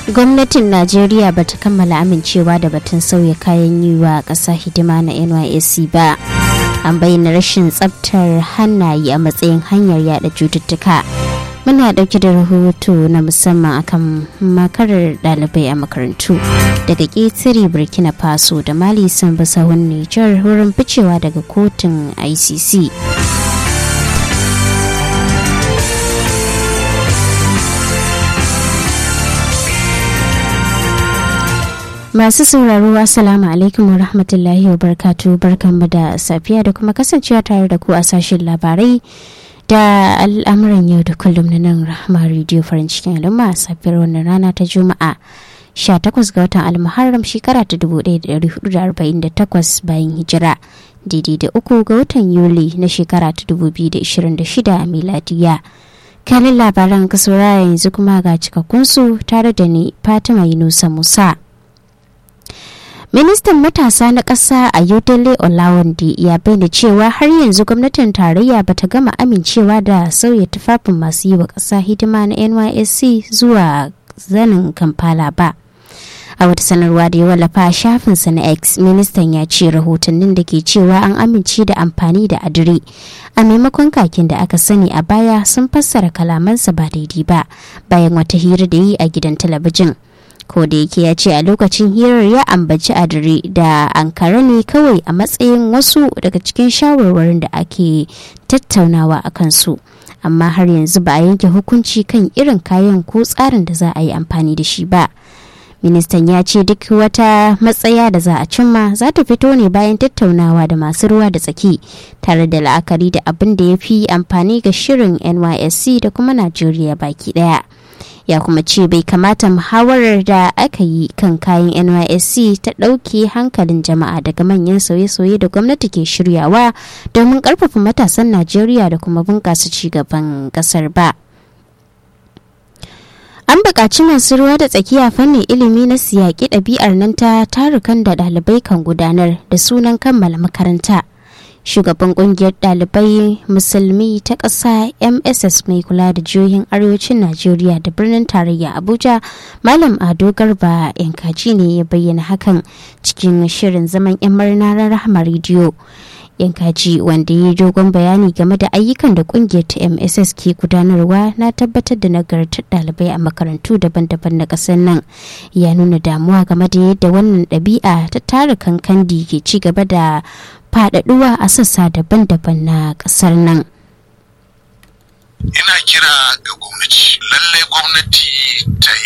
gwamnatin najeriya ba ta kammala amincewa da batun sauya kayan yi wa ƙasa hidima na nysc ba an bayyana rashin tsabtar hannaye a matsayin hanyar yada cututtuka muna dauke da rahoto na musamman akan makarar dalibai a makarantu daga ƙetare burkina faso da mali sun bi sahun nijar wurin ficewa daga kotun icc Masu sauraro Assalamu alaikum wa rahmatullahi wa barkatu barkanmu da safiya da kuma kasancewa tare da ku a sashen labarai da al'amuran yau da kullum na nan rahama rediyo farin cikin al'umma a safiyar wannan rana ta juma'a 18 ga watan almuharram shekara ta 1448 bayan hijira daidai da uku ga watan yuli na shekara ta 2026 miladiya kanin labaran kasaura yanzu kuma ga cikakkunsu tare da ni fatima yunusa musa ministan matasa na ƙasa a yodele olawande ya bayyana cewa har yanzu gwamnatin tarayya ba ta gama amincewa da sauya tufafin masu yi wa ƙasa hidima na nysc zuwa zanin kampala ba a wata sanarwa da ya wallafa a shafinsa na x ministan ya ce rahotannin da ke cewa an amince da amfani da adire a maimakon kakin da aka sani a baya sun fassara kalamansa ba daidai ba bayan wata hira da yi a gidan talabijin ko da yake ya ce a lokacin hirar ya ambaci adire da ankara ne kawai a matsayin wasu daga cikin shawarwarin da ake tattaunawa a kansu amma har yanzu ba a yanke hukunci kan irin kayan ko tsarin da za a yi amfani da shi ba ministan ya ce duk wata matsaya da za a cimma za ta fito ne bayan tattaunawa da masu ruwa da tsaki tare da la'akari da abin da ya fi amfani ga shirin nysc da kuma najeriya baki daya ya kuma ce bai kamata muhawarar da aka yi kan kayan nysc ta ɗauke hankalin jama'a daga manyan sauye-sauye da gwamnati ke shiryawa domin ƙarfafa matasan najeriya da kuma bunƙasa cigaban ƙasar ba an buƙaci masu ruwa da tsakiya fannin ilimi na siyaƙi ɗabi'ar nan ta tarukan da ɗalibai kan gudanar da sunan kammala makaranta shugaban kungiyar dalibai musulmi ta ƙasa mss mai kula da jihohin arewacin najeriya da birnin tarayya abuja malam ado garba yankaji ne ya bayyana hakan cikin shirin zaman yan murna rahama rediyo yankaji wanda ya yi dogon bayani game da ayyukan da kungiyar ta mss ke gudanarwa na tabbatar da nagartar dalibai a makarantu daban-daban na ƙasar nan ya nuna damuwa game da yadda wannan ɗabi'a ta tara kankandi ke ci gaba da faɗaɗuwa a sassa daban-daban na ƙasar nan. Ina kira ga gwamnati, lallai gwamnati ta